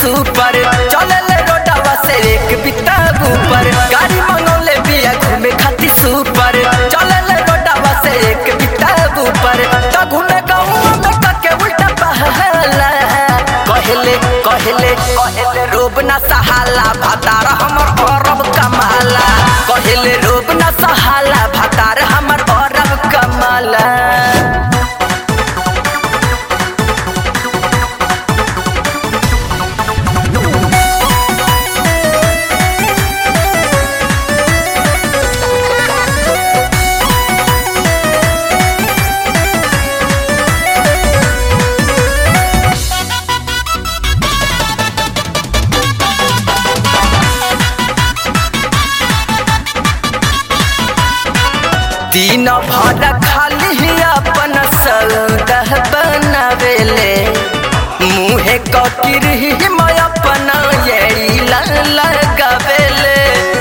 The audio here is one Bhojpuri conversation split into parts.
सुपर चले ले रोडवा से एक बिता ऊपर गाड़ी मंगौले बिया घूमे खाती सुपर चले ले रोडवा से एक बिता ऊपर तो घूमे गाँव में कके उल्टा पहला कहले कहले कहले रोब ना सहाला भातार हमर औरब कमाला कहले रोब ना सहाला भातार हमर औरब कमाला दिन भर खाली अपन सौदा बनावेले मुहे ककिर मैं अपना यही लगावेले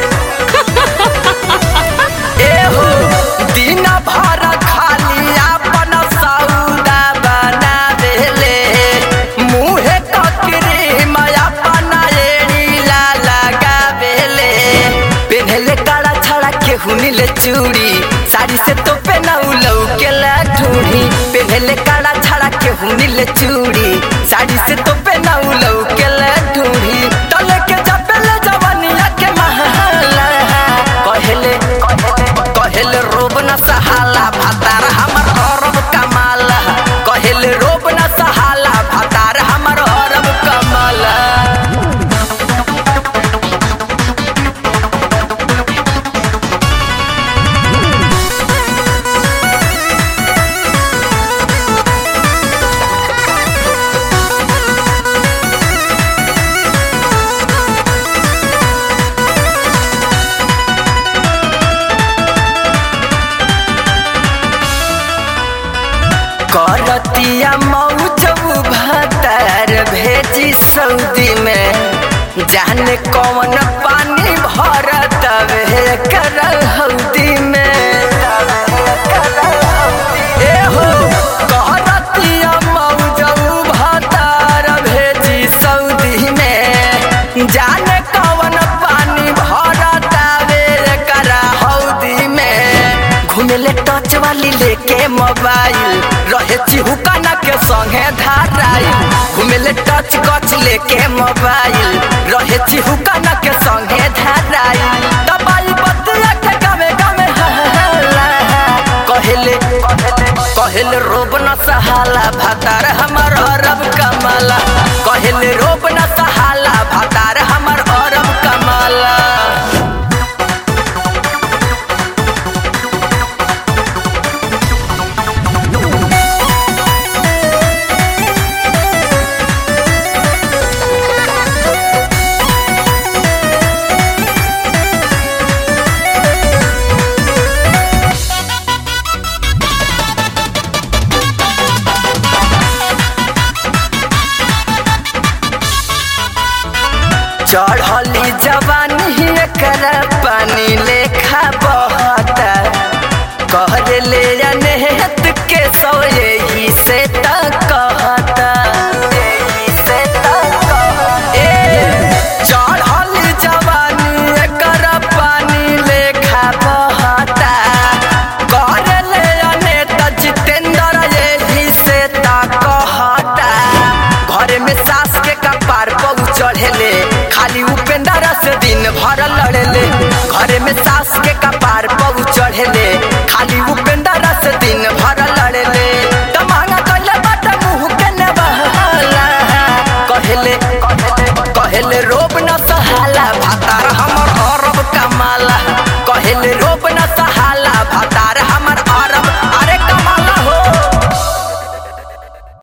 एहो दिन भर खाली अपन सौदा बनावेले मुहे ककिर मैं अपना यही लगावेले पेन्हले काड़ा छड़ा केहू नीले चूड़ी साड़ी से तो पेनाऊ लौके ला ढूढ़ी पेन्हले काड़ा छड़ा केहू नीले चूड़ी साड़ी से तो पेनाऊ लौके ला ढूढ़ी तले के जपेले जवानिया के महला कहले कहले रोब न सहाला भातार हमर औरब कमाला कहले रोब न सहाला भातार हमर औरब कमाला करतिया मौजू भतार भेजी सऊदी में जाने कौन पानी भरत वे कर हौदी में एहो करतिया मौजू भतार भेजी सऊदी में जाने कौन पानी भरत वे कर हौदी में घुमेले टच वाली लेके मोबाइल रहे चिहुकाना के संगे धाराई घुमेले टच गच लेके मोबाइल रहे चिहुकाना के संगे धाराई दबाई बतिया के गावे गावे हल्ला कहले कहले रोब न सहाला भातार हमर अरब कमाला कहले रोब न सहाला भातार हमर अरब कमाला चढ़ली जवानी कर पानी लेखा बहता कह ले अनहत के सो यही से त कहता यही से त कहता। ए, चढ़ली जवानी कर पानी लेखा बहता कर ले अनेत जितेंद्र यही से त कहता घर में सास के कपार पौ चढ़ेले खाली उपेंद्र से दिन भर लड़ेले घर में सास के कपार पौ चढ़ेले